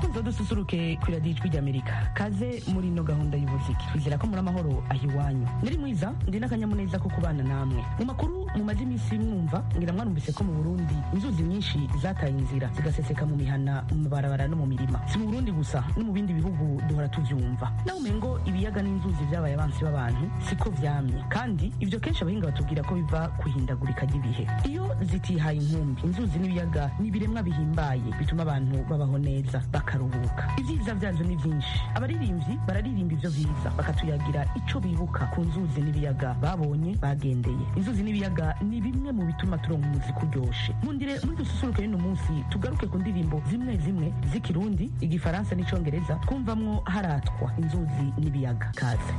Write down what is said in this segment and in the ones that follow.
bakunzi badususuruke ku iradiyo ijwi ry'amerika kaze muri ino gahunda y'ubuziki twizera ko muri amahoro aho iwanyu nari mwiza ndi n'akanyamuneza ko kubana namwe mu makuru mumaze iminsi mwumva ngira mwarumvise ko mu burundi inzuzi nyinshi zataye inzira zigaseseka mu mihana mu mabarabara no mu mirima si mu burundi gusa no mu bindi bihugu duhora tuvyumva naho umengo ibiyaga n'inzuzi vyabaye abansi b'abantu siko vyamye kandi ivyo kenshi abahinga batubwira ko biva kuhindagurika ry'ibihe iyo zitihaye inkumbi inzuzi n'ibiyaga ni ibiremwa bihimbaye bituma abantu babaho neza bakaruhuka ibyiza vyazo ni vyinshi abaririmbyi bararirimba ivyo vyiza bakatuyagira ico bibuka ku nzuzi n'ibiyaga babonye bagendeye inzuzi n'ibiyaga ni bimwe mu bituma turonka umuziki uryoshe nkundire muri dususuruke y'uno munsi tugaruke ku ndirimbo zimwe zimwe z'ikirundi igifaransa n'icongereza twumvamwo haratwa inzuzi n'ibiyaga kaze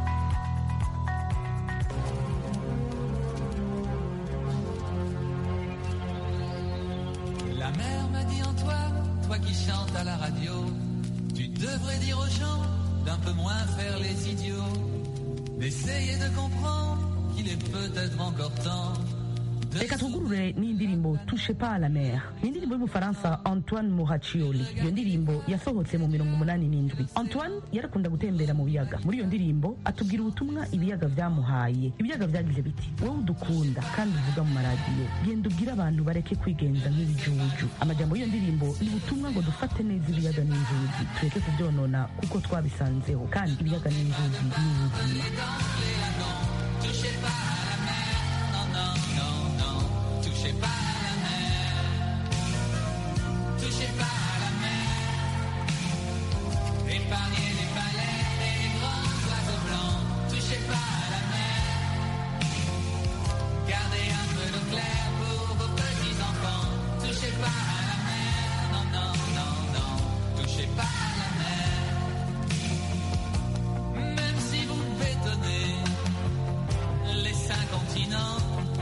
La mère m'a dit Antoine, toi qui chantes à la radio, tu devrais dire aux gens d'un peu moins faire les idiots, d'essayer de comprendre qu'il est peut-être encore temps de reka twugurure n'indirimbo touche pas à la mer ni indirimbo y'umufaransa antoine muhacioli iyo ndirimbo yasohotse mu mirongo umunani n'indwi antoine yarakunda gutembera mu biyaga muri iyo ndirimbo atubwira ubutumwa ibiyaga vyamuhaye ibiyaga vyagize biti wowe udukunda kandi uvuga mu maradiyo genda ubwire abantu bareke kwigenza nk'ibijuju amajambo y'iyo ndirimbo ni ubutumwa ngo dufate neza ibiyaga n'inzuzi tureke kuvyonona kuko twabisanzeho kandi ibiyaga n'inzuzi ni ubuzima touchez pas à la mer, non, non, non, non, touchez pas à la mer, touchez pas à la mer, épargnez les baleines et les grands oiseaux blancs, touchez pas à la mer, gardez un peu d'eau claire pour vos petits enfants, touchez pas à la mer, non, non, non, non, touchez pas à la mer, même si vous bétonnez les cinq continents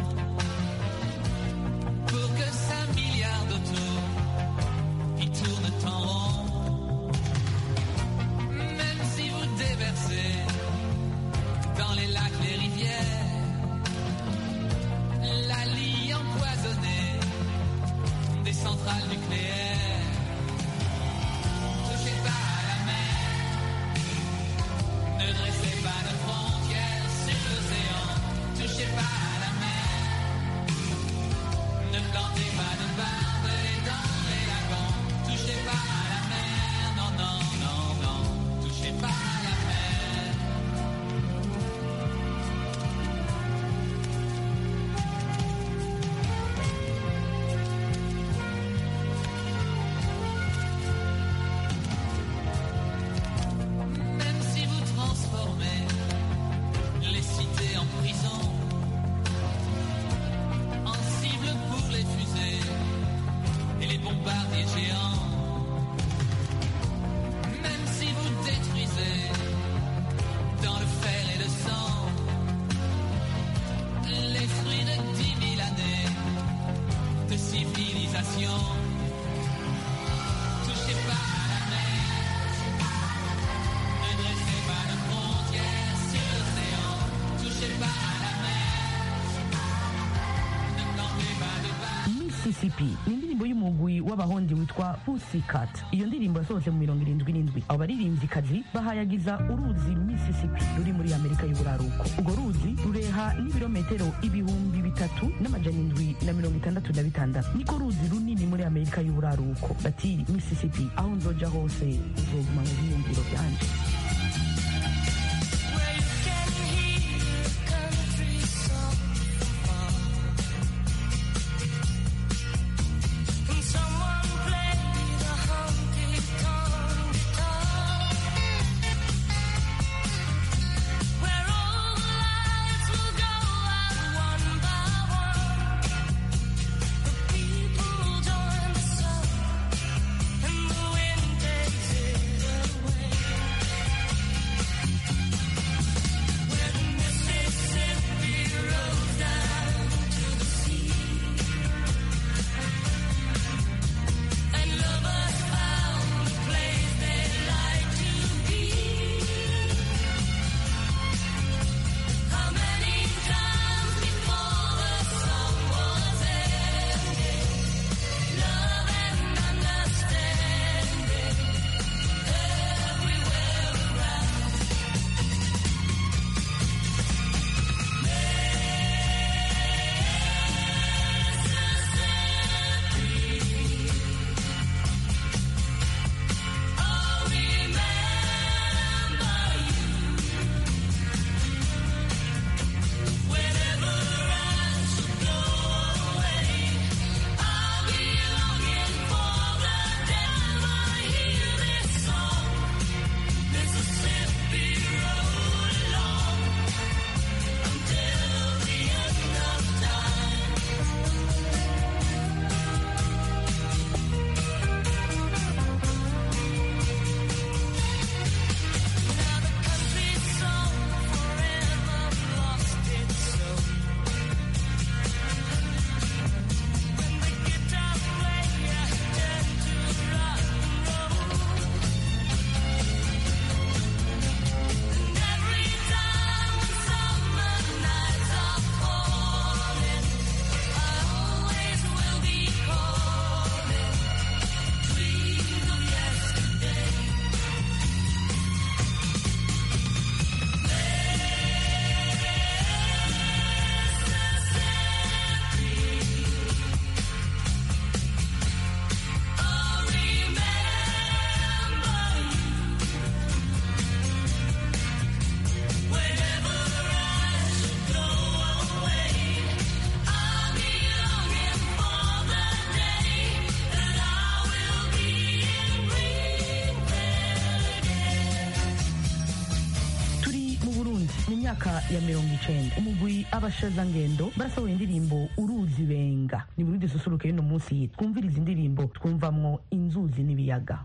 pour que cinq milliards d'autos qui tournent en rond. Même si vous déversez dans les lacs, les rivières, la lie empoisonnée des centrales nucléaires. Touchez pas à la mer. Ne dressez pas de frontières sur l'océan, touchez pas à la mer. Ne plantez pas de barbelés dans les lagons, touchez pas à la mer. Non, non, non, non, touchez pas à la mer. Même si vous transformez les cités en prison, en cible pour les fusées et les bombardiers géants, même si vous détruisez dans le fer et le sang les fruits de dix mille années de civilisation, touchez pas à la mer. Ne dressez pas de frontières sur l'océan, touchez pas à la mer. Ne plantez pas de bas. mississippi ni indirimbo y'umugwi w'abahondi witwa pussycat iyo ndirimbo yasohotse mu mirongo irindwi n'indwi abo baririmvyikazi bahayagiza uruzi mississippi ruri muri amerika y'uburaruko urwo ruzi rureha n'ibirometero ibihumbi bitatu n'amajana indwi na mirongo itandatu na bitandatu niko ruzi runini muri amerika y'uburaruko bati mississippi aho nzoja hose uzoguma mu biyumviro vyanje Where you can hear country song and someone play the honky tonk guitar. Where all the lights will go out one by one. The people join the sun and the wind takes it away. ya mirongo icenda umugwi abashazangendo barasohoye indirimbo uruzi benga ni muri dususuruke y'uno munsi twumviriza indirimbo twumvamwo inzuzi n'ibiyaga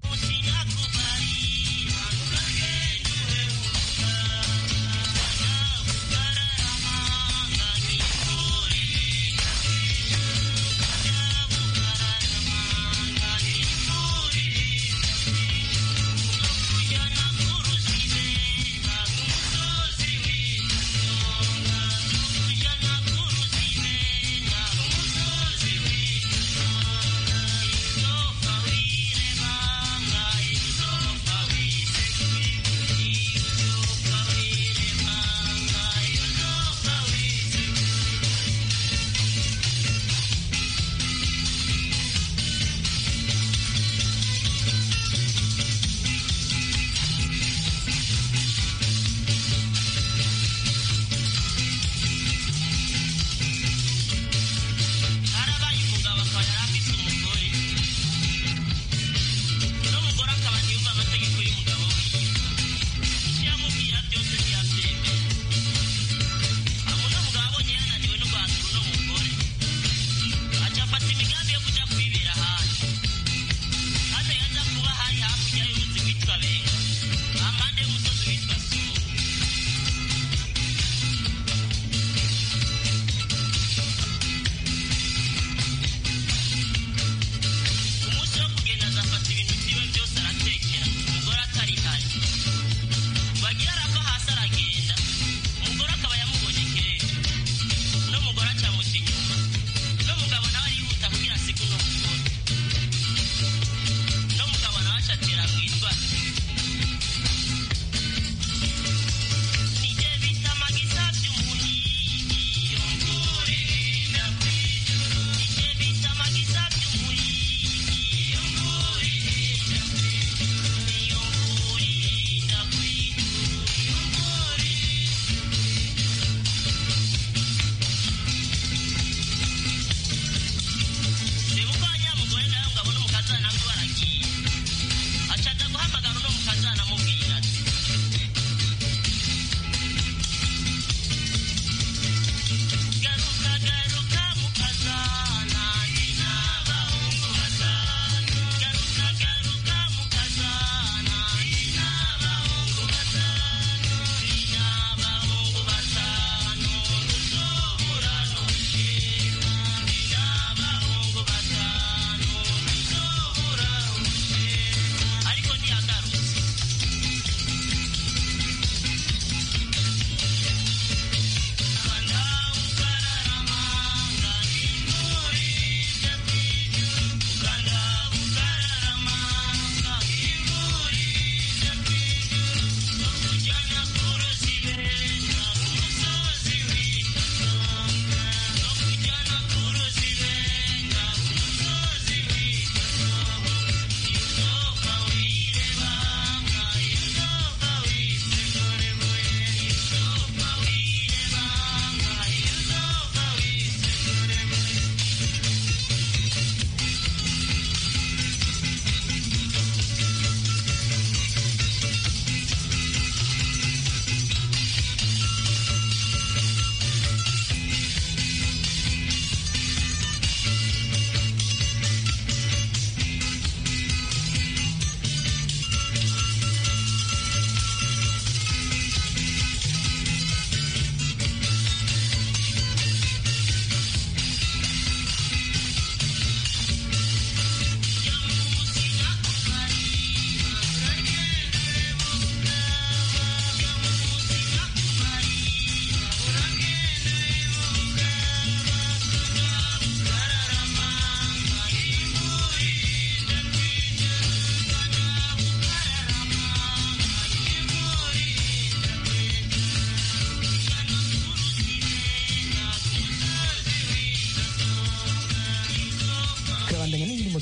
Thank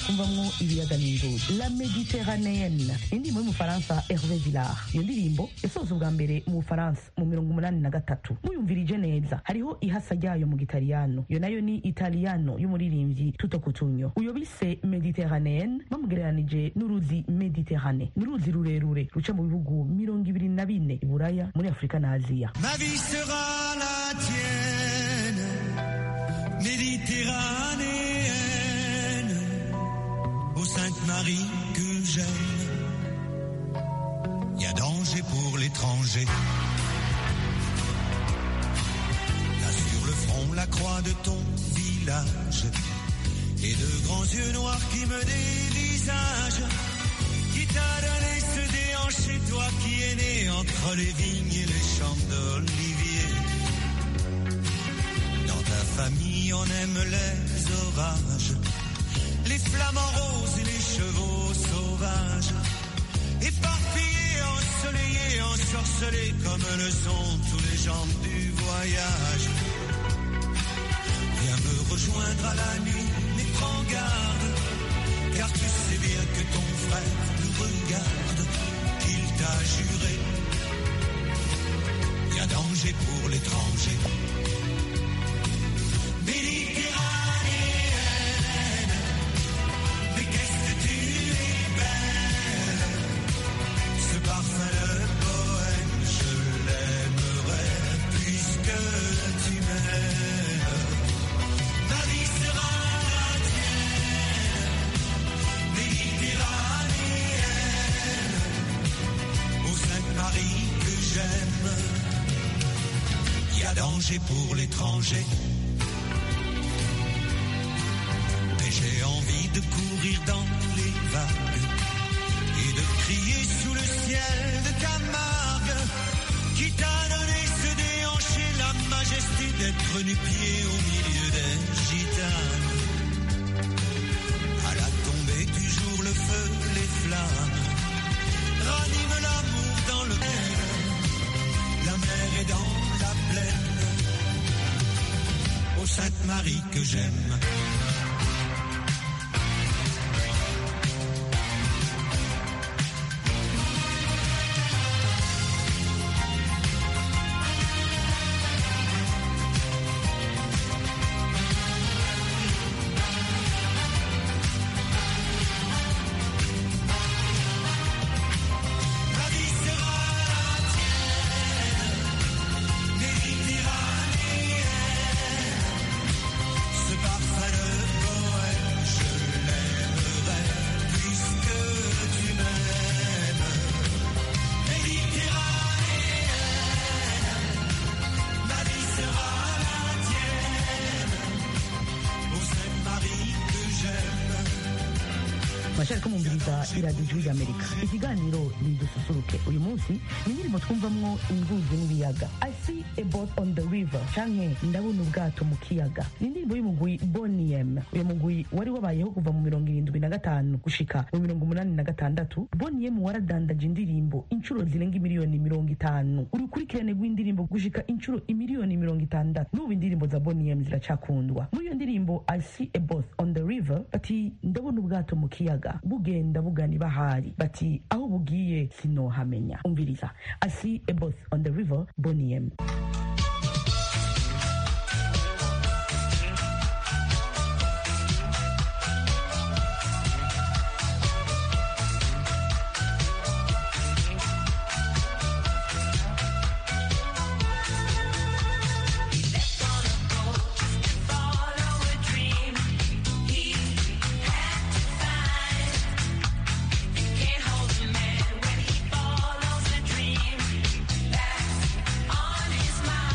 twumvamwo ibiyaga n'inzuzi la mediterranéenne indirimbo y'umufaransa hervé villar iyo ndirimbo yasohotse ubwa mbere mu bufaransa mu mirongo umunani na gatatu muyumvirije neza hariho ihasa ryayo mu gitaliyano iyo nayo ni italiyano y'umuririmbyi tuto kutunyo uyo bise mediterranéenne bamugereranije n'uruzi mediterrane ni uruzi rurerure ruca mu bihugu mirongo ibiri na bine i buraya muri afurika na aziya Ma vie sera la tienne, méditerranéenne, ô Sainte Marie que j'aime. Y a danger pour l'étranger. Là sur le front, la croix de ton village, et de grands yeux noirs qui me dévisagent. Qui t'a donné ce déhanché, toi qui es né entre les vignes et les champs d'olivier Dans ta famille, on aime les orages, les flamants roses et les chevaux sauvages. Éparpillés, ensoleillés, ensorcelés comme le sont tous les gens du voyage. Viens me rejoindre à la nuit, mais prends garde, car tu sais bien que ton frère nous regarde, qu'il t'a juré. Y a danger pour l'étranger. Méditerranéenne, mais qu'est-ce que tu es belle. Ce parfum de poème, je l'aimerais puisque tu m'aimes. Ma vie sera la tienne, méditerranéenne, ô Sainte Marie que j'aime. Y a danger pour l'étranger. Mais j'ai envie de courir dans les vagues et de crier sous le ciel de Camargue qui t'a donné ce déhanché la majesté d'être nu-pied au milieu des gitanes. À la tombée du jour, le feu, les flammes raniment l'amour dans le mer. La mer est dans la plaine. Ô Sainte Marie que j'aime. La vie sera la tienne, méditerranéenne. Ce parfum de poème, je l'aimerais puisque tu m'aimes. Méditerranéenne, ma vie sera la tienne. Ô Sainte Marie que j'aime. mashari ko mumviriza iradiyo ijwi ry'amerika ikiganiro ni dususuruke uyu munsi ni indirimbo twumvamwo inzuzi n'ibiyaga i see a boat on the river canke ndabona ubwato mu kiyaga ni indirimbo y'umugwi boniem uyu mugwi wari wabayeho kuva mu mirongo irindwi na gatanu gushika mu mirongo umunani na gatandatu boniem waradandaje indirimbo inshuro zirenga imiliyoni mirongo itanu urukurikirane rw'indirimbo gushika inshuro imiliyoni mirongo itandatu n'ubu indirimbo za boniem ziracakundwa muri iyo ndirimbo i see a boat on the river bati ndabona ubwato mu kiyaga bugenda bugana ibahari bati aho bugiye sinohamenya umviriza i see a boat on the river boniem On his mind.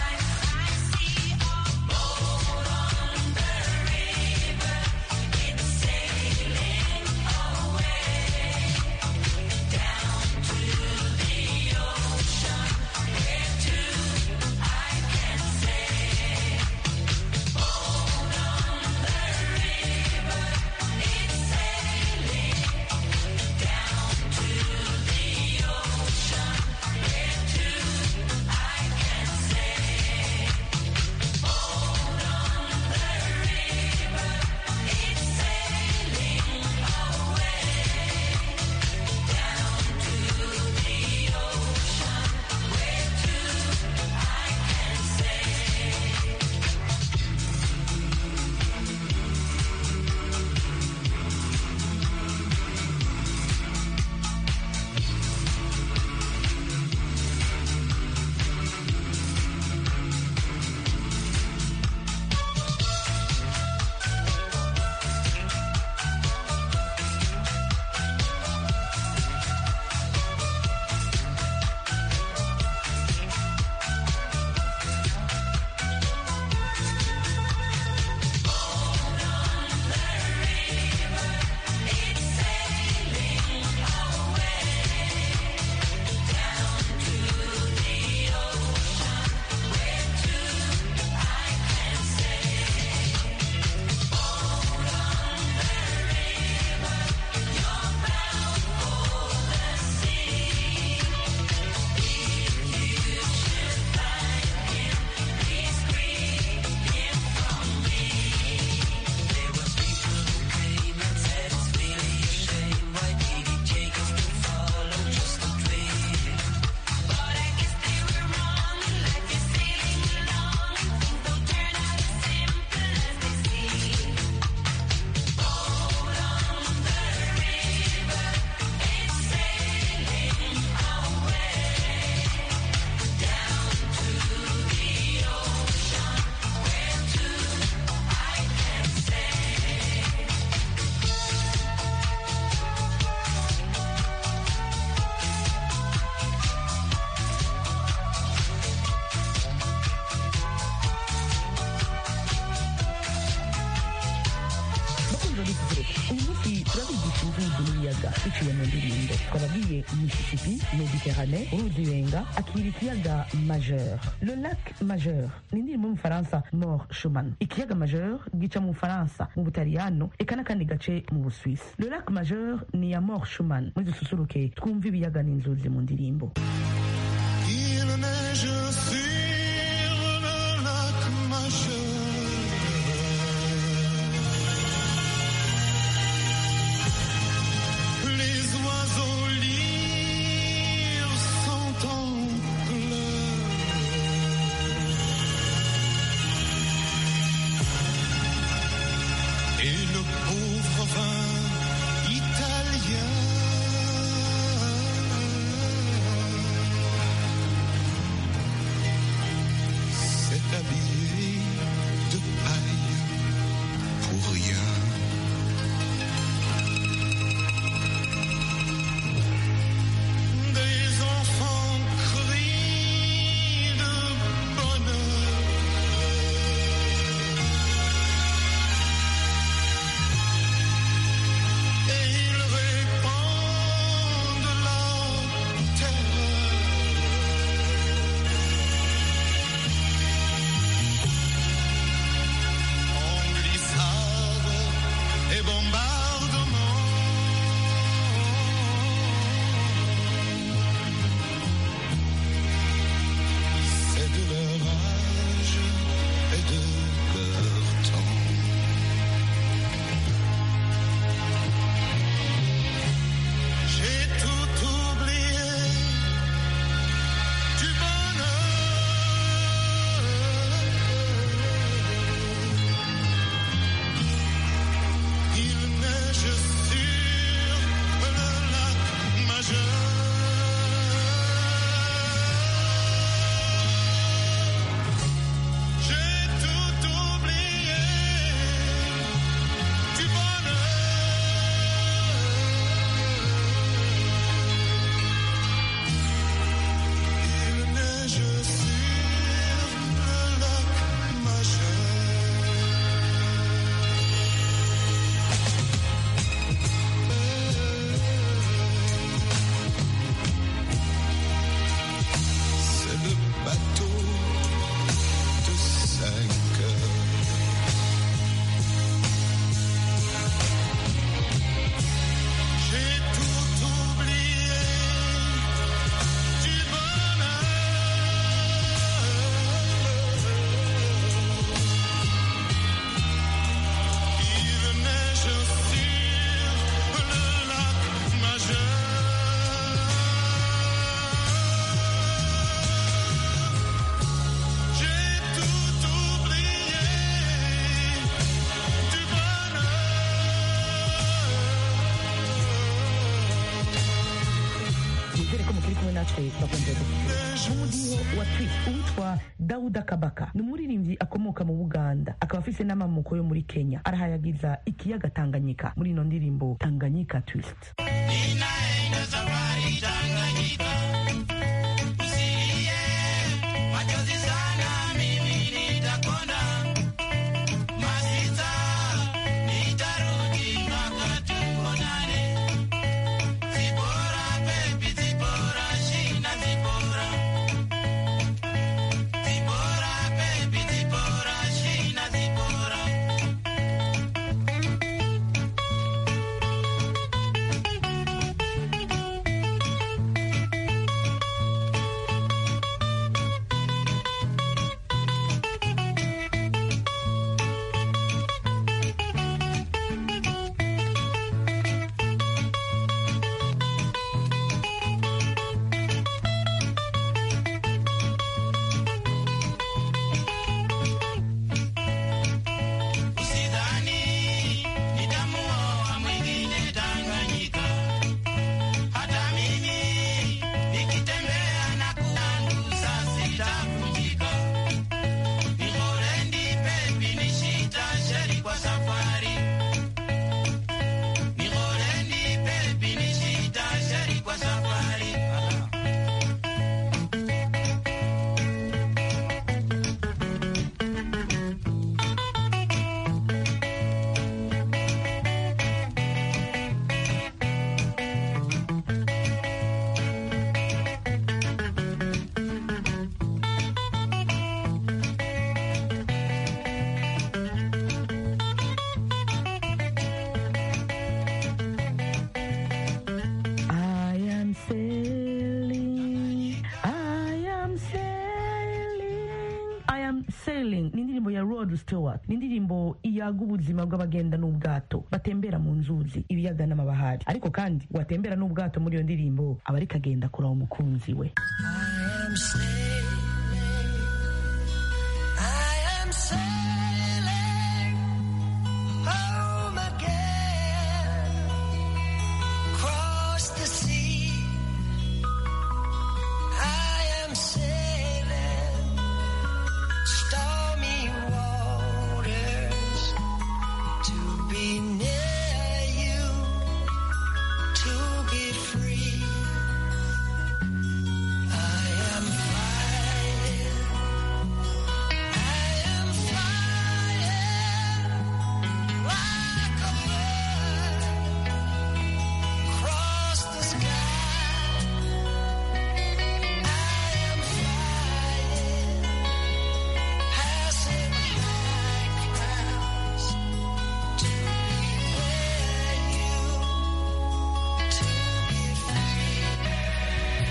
bakunzi badususuruka uyu munsi turabigisha imvugo n'ibiyaga biciye mu ndirimbo twababwiye mississippi mediterane uruzi benga akira ikiyaga majeur le lac majeur ni indirimbo y'umufaransa mort schumann ikiyaga majeur gica mu bufaransa mu butaliyano eka n'akandi gace mu busuwisi le lac majeur ni ya mort schumann muri dususuruke twumve ibiyaga n'inzuzi mu ndirimbo Il neige sur le lac majeur. Les oiseaux lyres sont en pleurs. Et le pauvre vin italien s'est habillé de paille pour rien. Des enfants crient de bonheur. Et ils répandent la terreur. En glissade et bombardement. C'est de leur âge et de leur temps. J'ai tout oublié du bonheur. Il neige sur le lac majeur. J'ai tout oublié du bonheur. Il neige sur le lac majeur. C'est le bateau de cinq heures. J'ai tout oublié du bonheur. Il neige sur le lac majeur. J'ai tout oublié du nizere ko mukiri kumwe natwe bakunze gususuruka n'umudiho wa twist uwitwa dawuda kabaka ni umuririmbyi akomoka mu buganda akaba afise n'amamuko yo muri kenya arahayagiza ikiyaga tanganyika muri ino ndirimbo tanganyika twist Zibora, stewart ni indirimbo iyaga ubuzima bw'abagenda n'ubwato batembera mu nzuzi ibiyaga n'amabahari ariko kandi watembera n'ubwato muri iyo ndirimbo aba ariko agenda kuraba umukunzi we I am sailing. I am sailing home again. Cross the sea. I am sailing stormy waters to be near you, to be free. I am flying. I am flying like a bird across the sky. I am flying, passing high clouds to be where you, to be free.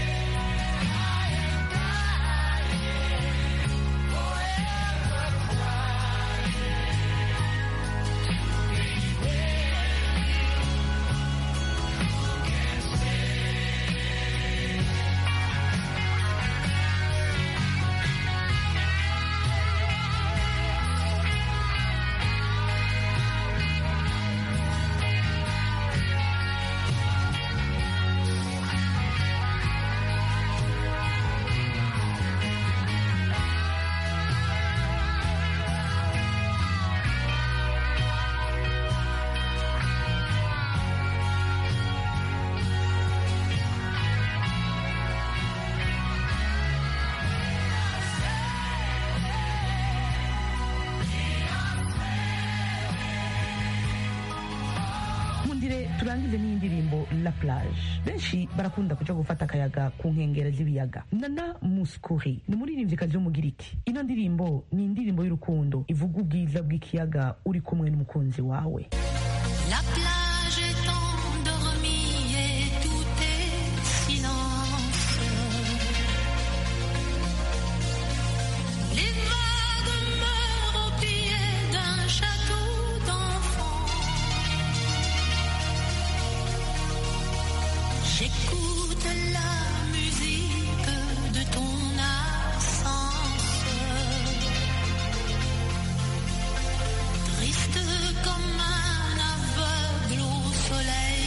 mundire turangize n'iyi ndirimbo la plage benshi barakunda kuja gufata akayaga ku nkengera z'ibiyaga nana muskuri ni umuririmvyikazi w'umugiriki ino ndirimbo ni indirimbo y'urukundo ivuga ubwiza bw'ikiyaga uri kumwe n'umukunzi wawe La plage est endormie et tout est silence. Les vagues meurent au pied d'un château d'enfants. J'écoute la musique de ton absence. Triste comme un aveugle au soleil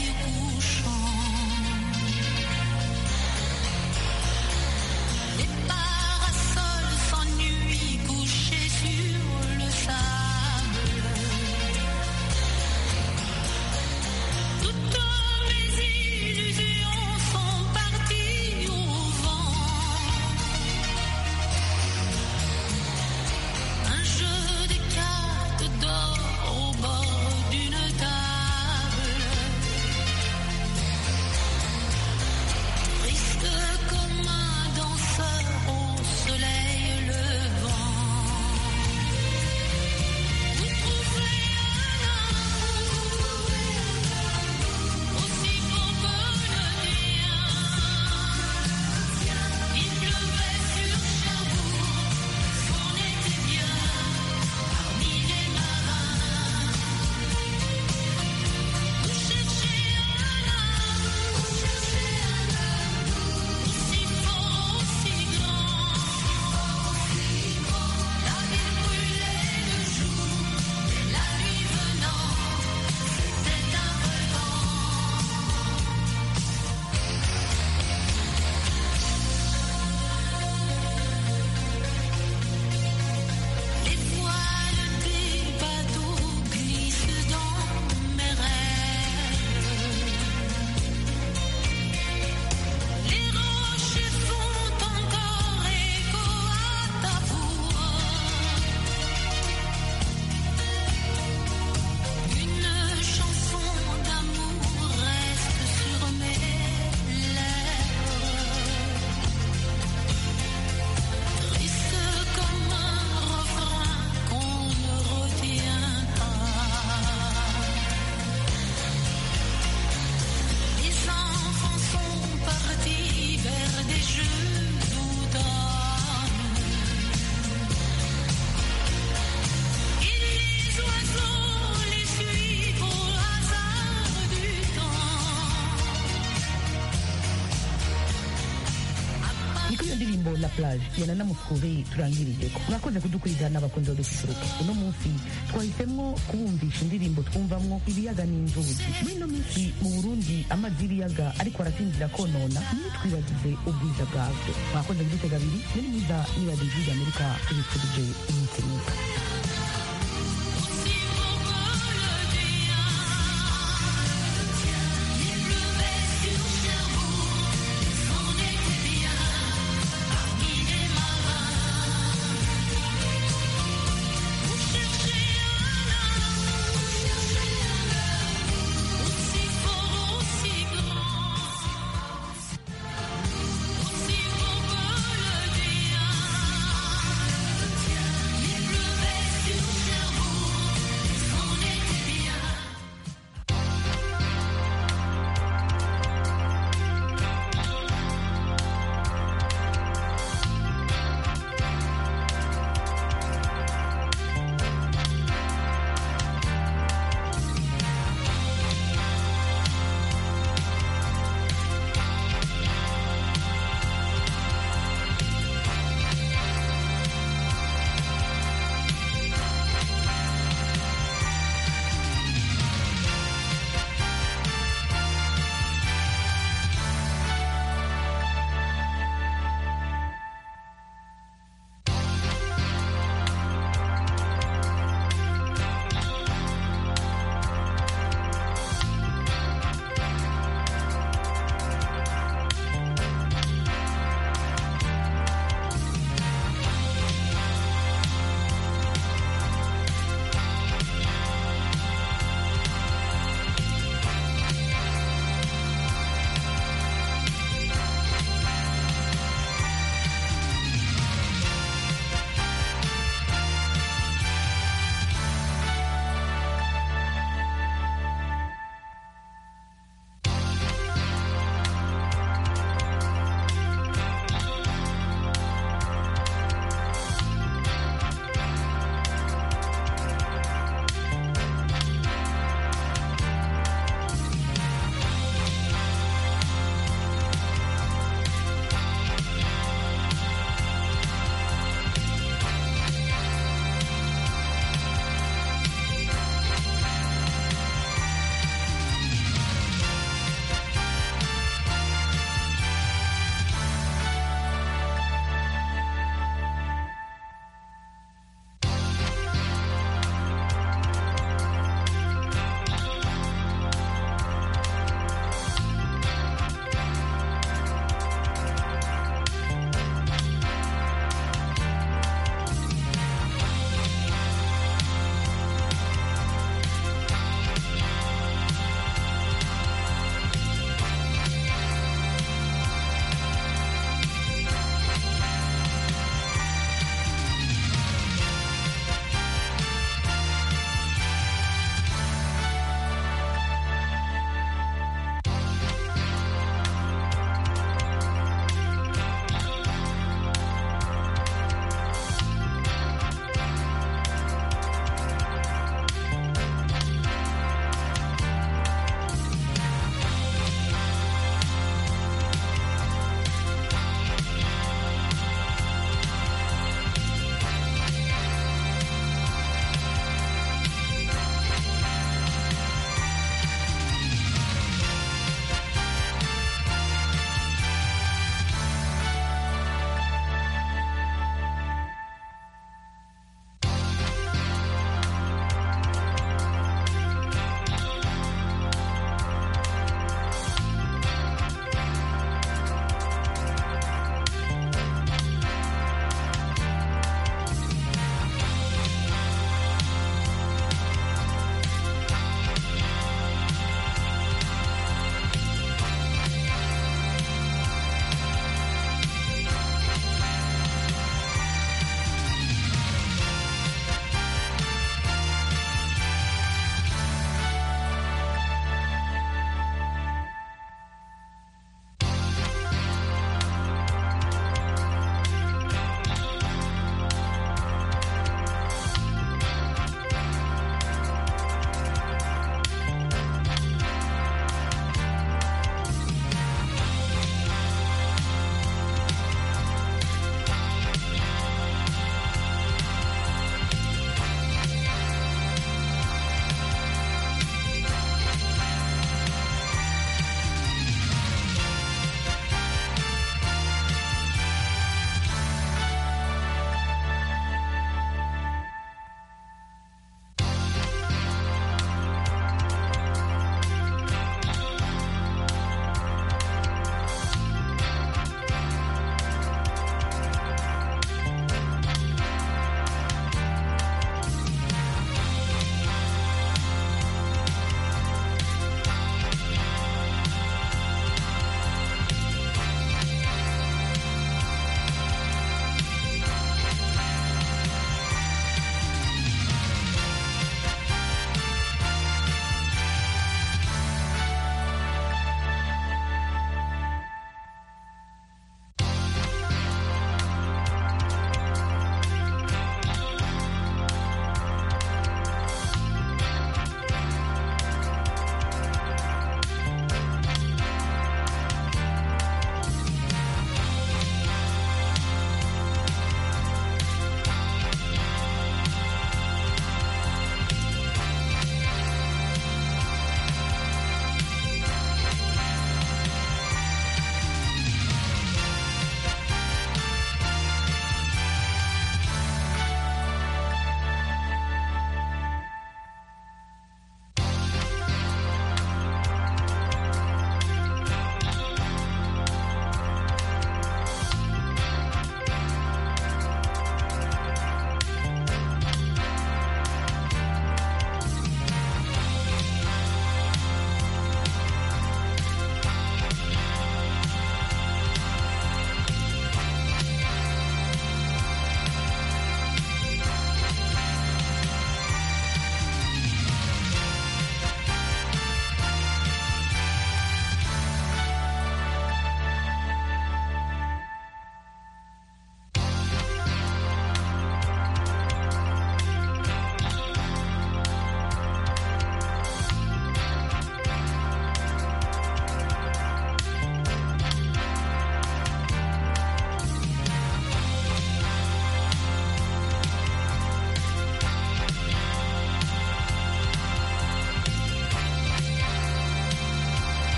la plage yana namuskuri turangirijeko mwakoze kudukurikirana abakunzi badususuruke uno munsi twahisemo kubumvisha indirimbo twumvamwo ibiyaga n'inzuzi muri ino minsi mu burundi amazi y'ibiyaga ariko arasinzira konona ntitwibagize ubwiza bwabyo mwakoze kudutega abiri muri mwiza niba dijwi amerika tubifurije iminsi myiza